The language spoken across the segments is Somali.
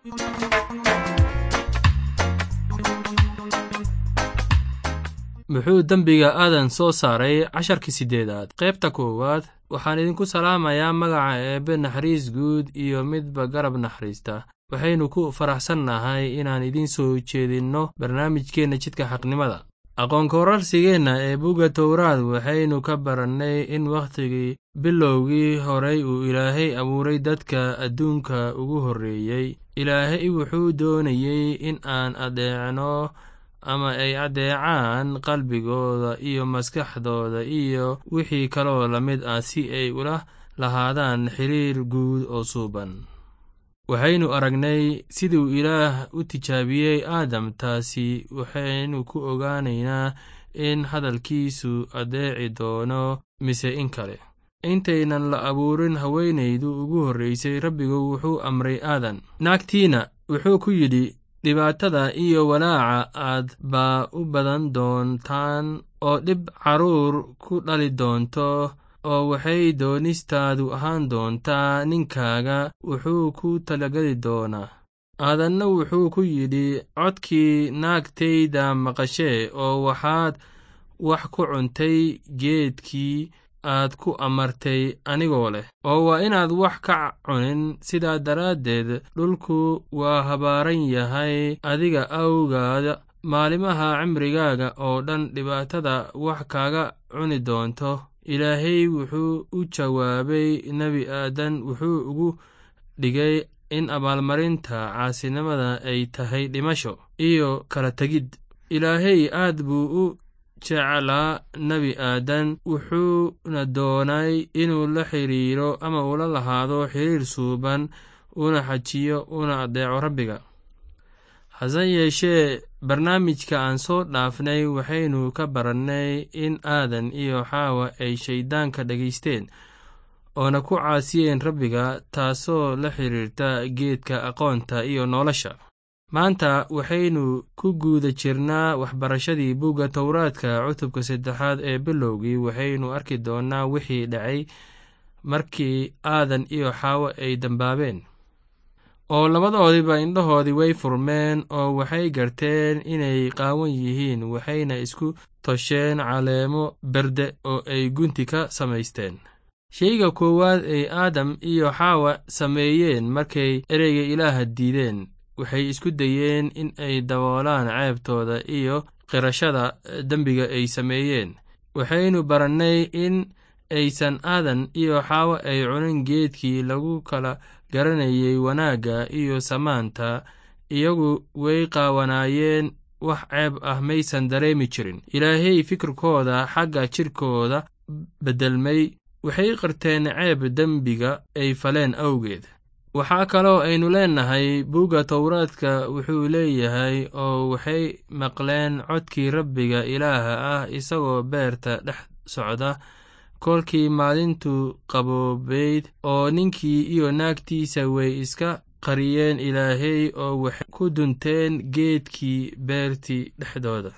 muxuu dembiga aadan soo saaray casharkii siddeedaad qaybta koowaad waxaan idinku salaamayaa magaca eebbe naxariis guud iyo midba garab naxariista waxaynu ku faraxsannahay inaan idiin soo jeedinno barnaamijkeenna jidka xaqnimada aqoonkorarsigeenna ee bugga towraad waxaynu ka barannay in wakhtigii bilowgii horay uu ilaahay abuuray dadka adduunka ugu horreeyey ilaahay wuxuu doonayey in aan adeecno ama ay addeecaan qalbigooda iyo maskaxdooda iyo wixii kaloo la mid ah si ay ula lahaadaan xiriir guud oo suuban waxaynu aragnay siduu ilaah u tijaabiyey aadam taasi waxaynu ku ogaanaynaa in hadalkiisu addeeci doono mise in kale intaynan la abuurin haweenaydu ugu horraysay rabbigu wuxuu amray aadan naagtiina wuxuu ku yidhi dhibaatada iyo walaaca aad baa u badan doontaan oo dhib carruur ku dhali doonto oo waxay doonistaadu ahaan doontaa ninkaaga wuxuu ku talageli doonaa aadanna wuxuu ku yidhi codkii naagtayda maqashee oo waxaad wax ku cuntay geedkii aad ku amartay anigoo leh oo waa inaad wax ka cunin sidaa daraaddeed dhulku waa habaaran yahay adiga awgaada maalimaha cimrigaaga oo dhan dhibaatada wax kaaga cuni doonto ilaahay wuxuu u jawaabay nebi aadan wuxuu ugu dhigay in abaalmarinta caasinimada ay tahay dhimasho iyo kala tegid ilaahay aad buu u jeclaa nebi aadan wuxuuna doonay inuu la xiriiro ama ula lahaado xiriir suuban una xajiyo una addeeco rabbiga hase yeeshee barnaamijka aan soo dhaafnay waxaynu ka barannay in aadan iyo xaawa ay shayddaanka dhegaysteen oona ku caasiyeen rabbiga taasoo la xiriirta geedka aqoonta iyo nolosha maanta waxaynu ku guuda jirnaa waxbarashadii bugga towraadka cutubka saddexaad ee bilowgii waxaynu arki doonnaa wixii dhacay markii aadan iyo xaawo ay dambaabeen oo labadoodiba indhahoodii way furmeen oo waxay garteen inay qaawan yihiin waxayna isku tosheen caleemo berde oo ay gunti ka samaysteen sheyga koowaad ay aadam iyo xaawa sameeyeen markay ereyga ilaaha diideen waxay isku dayeen in ay daboolaan ceebtooda iyo qirashada dembiga ay sameeyeen waxaynu barannay in aysan aadan iyo xaawo ay cunin geedkii lagu kala garanayay wanaagga iyo samaanta iyagu way qaawanaayeen wax ceeb ah maysan dareemi jirin ilaahay fikirkooda xagga jidhkooda beddelmay waxay qirteen ceeb dembiga ay faleen awgeed waxaa kaloo aynu leennahay bugga towraadka wuxuu leeyahay oo waxay maqleen codkii rabbiga ilaaha ah isagoo beerta dhex socda kolkii maalintu qaboobayd oo ninkii iyo naagtiisa way iska qariyeen ilaahay oo waxay ku dunteen geedkii beertii dhexdooda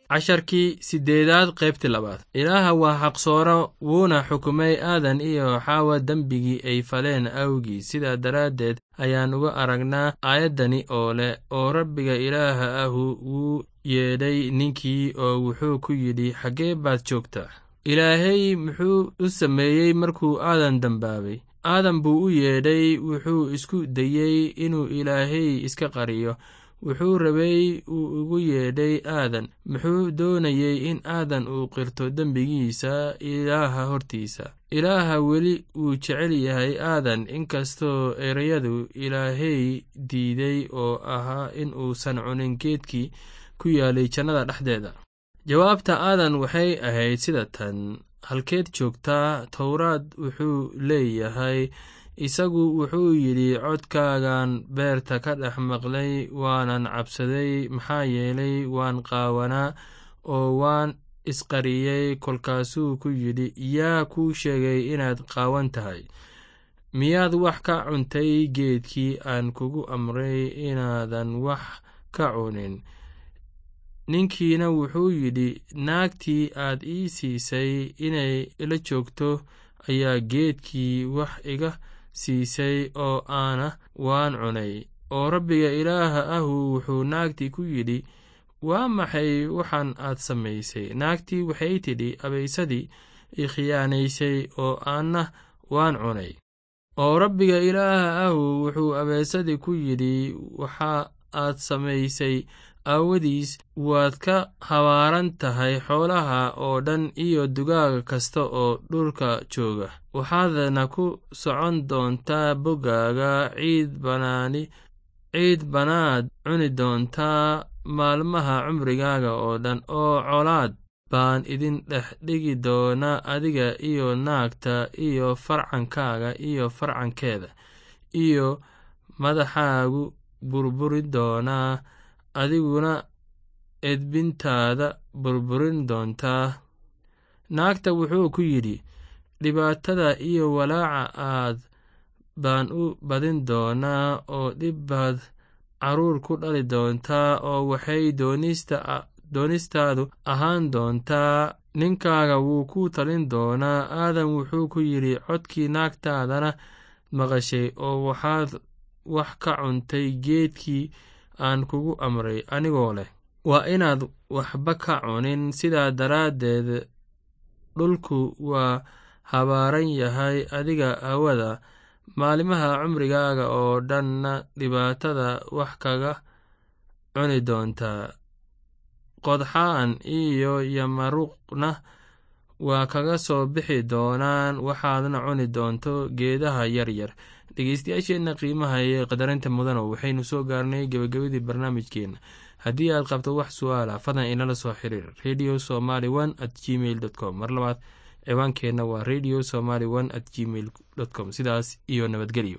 casharkii siddeedaad qaybtii labaad ilaaha waa xaqsooro wuuna xukumay aadan iyo xaawa dembigii ay faleen awgii sidaa daraaddeed ayaan uga aragnaa aayaddani oo leh oo rabbiga ilaaha ahu wuu yeedhay ninkii oo wuxuu ku yidhi xaggee baad joogtaa ilaahay muxuu u sameeyey markuu aadan dembaabay aadan buu u yeedhay wuxuu isku dayey inuu ilaahay iska qariyo wuxuu rabay uu ugu yeedhay aadan muxuu doonayey in aadan uu qirto dembigiisa ilaaha hortiisa ilaaha weli wuu jecel yahay aadan inkastoo ereyadu ilaahay diiday oo ahaa in uusan cunin geedkii ku yaalay jannada dhexdeeda jawaabta aadan waxay ahayd sida tan halkeed joogtaa towraad wuxuu leeyahay isagu wuxuu yidhi codkaagan beerta ka dhex maqlay waanan cabsaday maxaa yeelay waan qaawanaa oo waan isqariyey kolkaasuu ku yidhi yaa kuu sheegay inaad qaawan tahay miyaad wax ka cuntay geedkii aan kugu amray inaadan wax ka cunin ninkiina wuxuu yidhi naagtii aad ii siisay inay ila joogto ayaa geedkii wax iga siisay oo aana waan cunay oo rabbiga ilaaha ahu wuxuu naagtii ku yidhi waa maxay waxaan aad samaysay naagtii waxay tidhi abaysadii i khiyaanaysay oo aanna waan cunay oo rabbiga ilaaha ahu wuxuu abaysadii ku yidhi waxa aad samaysay aawadiis waad ka habaaran tahay xoolaha oo dhan iyo dugaaga kasta oo dhulka jooga waxaadna ku socon doontaa boggaaga ciid banaani ciid banaad cuni doontaa maalmaha cumrigaaga oo dhan oo colaad baan idin dhex dhigi doonaa adiga iyo naagta iyo farcankaaga iyo farcankeeda iyo madaxaagu burburi doonaa adiguna edbintaada burburin doontaa naagta wuxuu ku yidhi dhibaatada iyo walaaca aad baan u badin doonaa oo dhib baad carruur ku dhali doontaa oo waxay doonistaadu ahaan doontaa ninkaaga wuu ku talin doonaa aadan wuxuu ku yidhi codkii naagtaadana maqashay oo waxaad wax ka cuntay geedkii aan kugu amray anigoo leh waa inaad waxba ka cunin sidaa daraaddeed dhulku waa habaaran yahay adiga hawada maalimaha cumrigaaga oo dhanna dhibaatada wax kaga cuni doontaa qodxaan iyo yamaruqna waa kaga soo bixi doonaan waxaadna cuni doonto geedaha yaryar dhegeystayaasheenna qiimaha iyo qadarinta mudano waxaynu soo gaarnay gebagabadii barnaamijkeenna haddii aad qabto wax su-aala fadlan inala soo xiriir radio somaly one at gmail dot com mar labaad ciwaankeenna waa radio somaly one at gmail dot com sidaas iyo nabadgelyo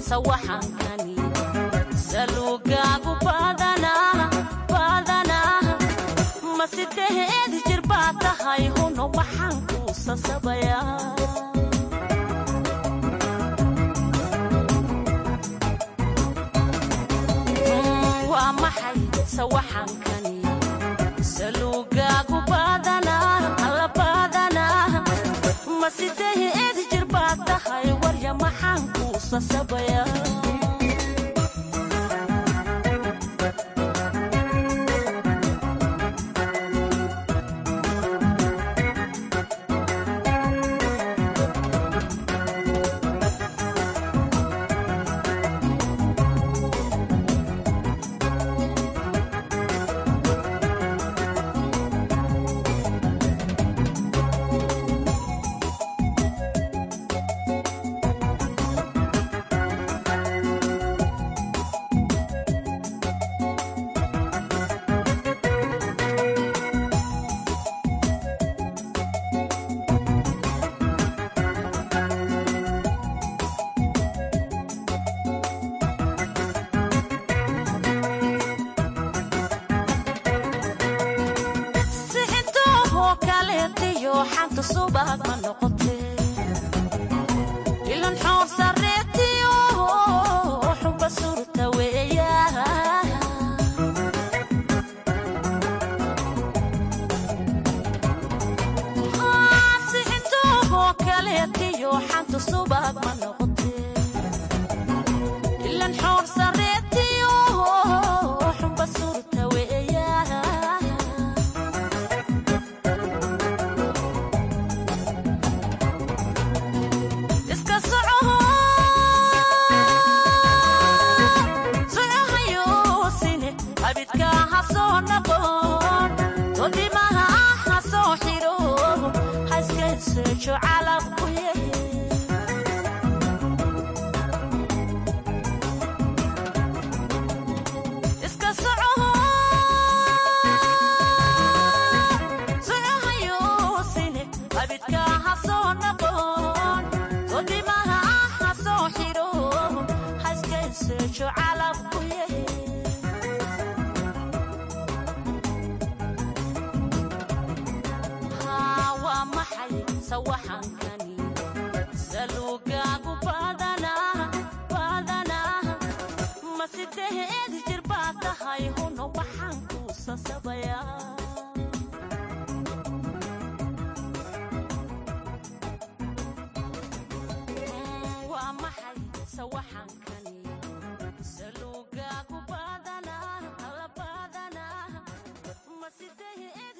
sawaxankani saluugaagu badanaa badanaa ma sideed jir baa tahay huno maxaan kuu sasabayaa waa maxay sawaxankani saluugaagu badanaa alla badanaa ma sideed jir baa tahay warya maxaan kuu sasabayaa sixintoohoo kaleetiyo xanta subag ma noqote ilan xoor sareetiyo xuba surta weeya sixintoohoo kaleetiyo xanta subag ma noqote ilan xoor sareetiyo xuba surta weeya iska socoho socohayosine abidka ha soo noqon todimaha ha soo xidho ha iskayseejo calabku yehe iska socoho socohayosine abidka ha soo noqon todimaha ha soo xidho ha iskayseejo calabku yehe haa waa maxay sawaxankani saluugaagu badanaa badanaa ma sideed jir baa tahay huno maxaan kuu sasabayaa waa maxay sawaxankani saluugaagu badanaa alla badanaa ma sideed